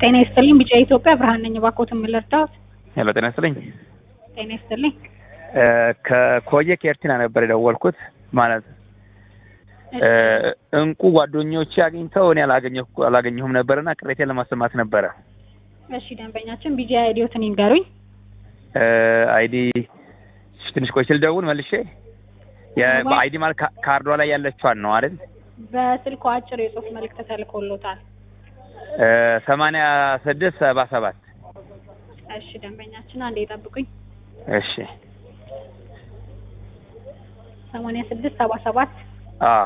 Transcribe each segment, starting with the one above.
ጤና ይስጥልኝ ቢጫ ኢትዮጵያ ብርሃን ነኝ። እባክዎትን ምን ልርዳዎት? ሄሎ ጤና ይስጥልኝ። ጤና ይስጥልኝ። ከኮየ ከኤርቲና ነበር የደወልኩት ማለት እንቁ ጓደኞቼ አግኝተው እኔ አላገኘሁ አላገኘሁም ነበርና ቅሬቴን ለማሰማት ነበረ። እሺ ደንበኛችን ቢጂ አይዲዎትን ይንገሩኝ። አይዲ ትንሽ ቆይ ስል ደውል መልሼ በአይዲ ማለት ካርዷ ላይ ያለችዋን ነው አይደል? በስልኩ አጭር የጽሁፍ መልእክት ተልኮሎታል። ሰማንያ ስድስት ሰባ ሰባት እሺ ደንበኛችን አንዴ ይጠብቁኝ። እሺ ሰማንያ ስድስት ሰባ ሰባት አዎ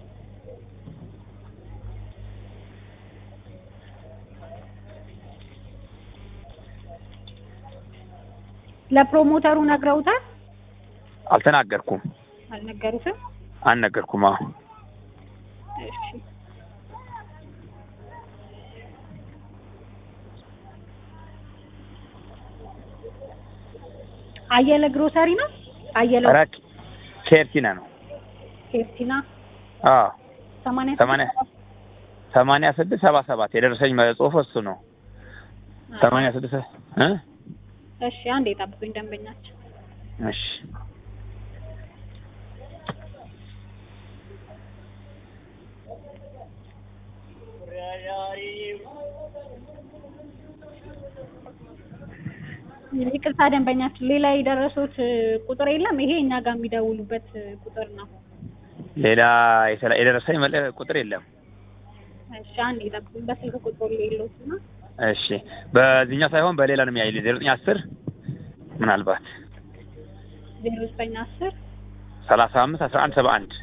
ለፕሮሞተሩ ነግረውታል? አልተናገርኩም። አልነገሩትም? አልነገርኩም። አዎ እሺ አየለ ግሮሰሪ ነው? አየለ ኧረ ኬርቲና ነው። ኬርቲና አዎ ሰማንያ ሰማንያ ሰማንያ ስድስት ሰባ ሰባት የደረሰኝ ጽሁፍ እሱ ነው። ሰማንያ ስድስት እ እሺ አንዴ የጠብቁኝ ደንበኛችን እሺ ይቅርታ ደንበኛችን ሌላ የደረሱት ቁጥር የለም። ይሄ እኛ ጋር የሚደውሉበት ቁጥር ነው። ሌላ የተላ- የደረሰኝ መለ- ቁጥር የለም። እሺ አንዴ የጠብቁኝ በስልክ ቁጥር ሌሎት ነው። እሺ በዚህኛው ሳይሆን በሌላ ነው የሚያይልኝ ዜሮ ዘጠኝ አስር ምናልባት ዜሮ ዘጠኝ አስር ሰላሳ አምስት አስራ አንድ ሰባ አንድ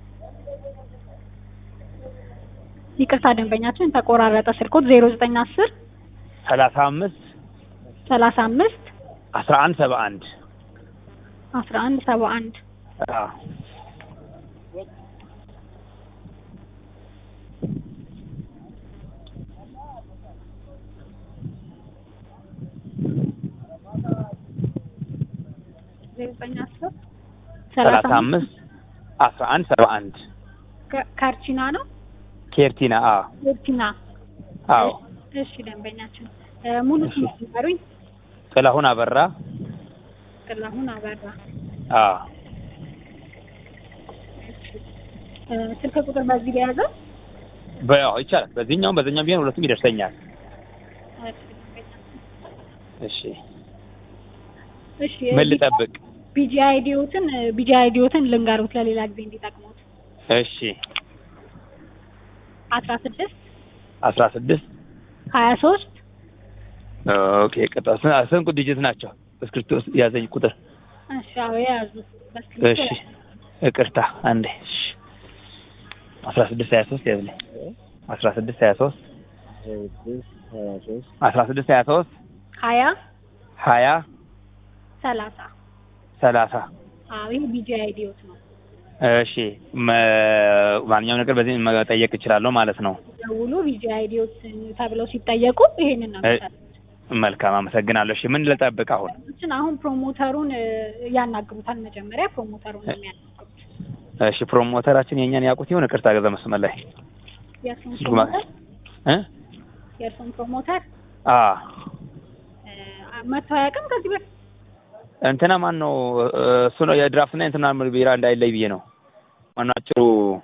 ይቅርታ ደንበኛችን ተቆራረጠ ስልኮት ዜሮ ዘጠኝ አስር ሰላሳ አምስት ሰላሳ አምስት አስራ አንድ ሰባ አንድ አስራ አንድ ሰባ አንድ አዎ ዜሮ ዘጠኝ አስር ሰላሳ አምስት አስራ አንድ ሰባ አንድ ከ- ካርቺና ነው ኬርቲና አዎ ኬርቲና አዎ እሺ ደንበኛችን እ ሙሉ ስም ይንገሩኝ ጥላሁን አበራ ጥላሁን አበራ አዎ እ ስልክ ቁጥር በዚህ በያዘው በያው ይቻላል በዚህኛውም በዚህኛውም ቢሆን ሁለቱም ይደርሰኛል እሺ ደንበኛችን እሺ እሺ ምን ልጠብቅ ቢጂ አይዲዎትን ቢጂ አይዲዎትን ልንገሩት ለሌላ ጊዜ እንዲጠቅሙት እሺ አስራ ስድስት አስራ ስድስት ሀያ ሶስት ኦኬ ቅጣ ስንት ዲጂት ናቸው እስክሪብቶ ውስጥ ያዘኝ ቁጥር እሺ አዎ የያዙ በስክሪፕቶ እሺ ይቅርታ አንዴ እሺ አስራ ስድስት ሀያ ሶስት ያዝልኝ አስራ ስድስት ሀያ ሶስት አስራ ስድስት ሀያ ሶስት ሀያ ሀያ ሰላሳ ሰላሳ አዎ ይህ ቢጂ አይዲዎት ነው እሺ መ- ማንኛውም ነገር በዚህ መጠየቅ እችላለሁ ማለት ነው ደውሉ ቢጂ አይዲዎት ተብለው ሲጠየቁ ይሄንን ነው እ- የሚሰጡት መልካም አመሰግናለሁ እሺ ምን ልጠብቅ አሁን ሰዎችን አሁን ፕሮሞተሩን እ፣ ያናግሩታል መጀመሪያ ፕሮሞተሩን ነው የሚያናግሩት እሺ ፕሮሞተራችን የእኛን ያውቁት ይሁን ይቅርታ ገዛ መስመር ላይ የእርሱን ስልኩ ማ- ፕሮሞተር እ የእርሱን ፕሮሞተር አ እ፣ መጥቶ አያውቅም ከዚህ በፊት እንትና ማን ነው እ፣ እሱ ነው የድራፍትና እንትና ቢራ እንዳይለይ ብዬ ነው ማነው አጭሩ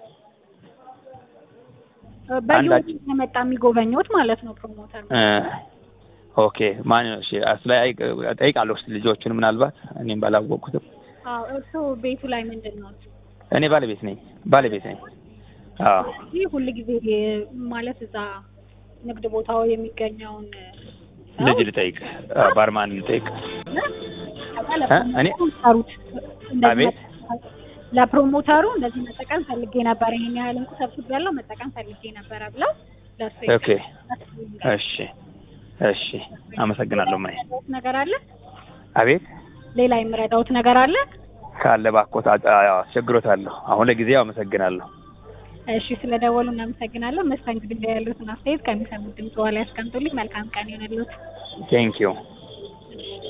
በየወሩ አንዳች- የመጣ የሚጎበኘውት ማለት ነው ፕሮሞተር እ፣ ኦኬ ማን ነው እሺ እሱ ላይ አይ- እጠይቃለሁ እስኪ ልጆቹን ምናልባት እኔም ባላወቅኩትም አዎ እርሱ ቤቱ ላይ ምንድን ነው እኔ ባለቤት ነኝ ባለቤት ነኝ አዎ ይህ ሁል ጊዜ ማለት እዛ ንግድ ቦታው የሚገኘውን ሰው ልጅ ልጠይቅ አ፣ ባርማን ልጠይቅ ከዛ እ? እኔ ለፕሮሞተሩ እንደዚህ አቤት ለፕሮሞተሩ እንደዚህ መጠቀም ፈልጌ ነበር፣ ይሄን ያህል እንቁ ሰብስቤያለሁ መጠቀም ፈልጌ ነበረ ብለው ለእሱ ኦኬ እሺ እሺ አመሰግናለሁ ማይ የምረዳውት ነገር አለ? አቤት ሌላ የምረዳውት ነገር አለ? ካለ ባኮት አስቸግሮታለሁ አሁን ለጊዜው አመሰግናለሁ እሺ ስለደወሉ እናመሰግናለን። መስተንግዶ ላይ ያሉትን አስተያየት ከሚሰሙት ድምጽ በኋላ ያስቀምጡልኝ። መልካም ቀን ይሆንልዎት። ቴንኪዩ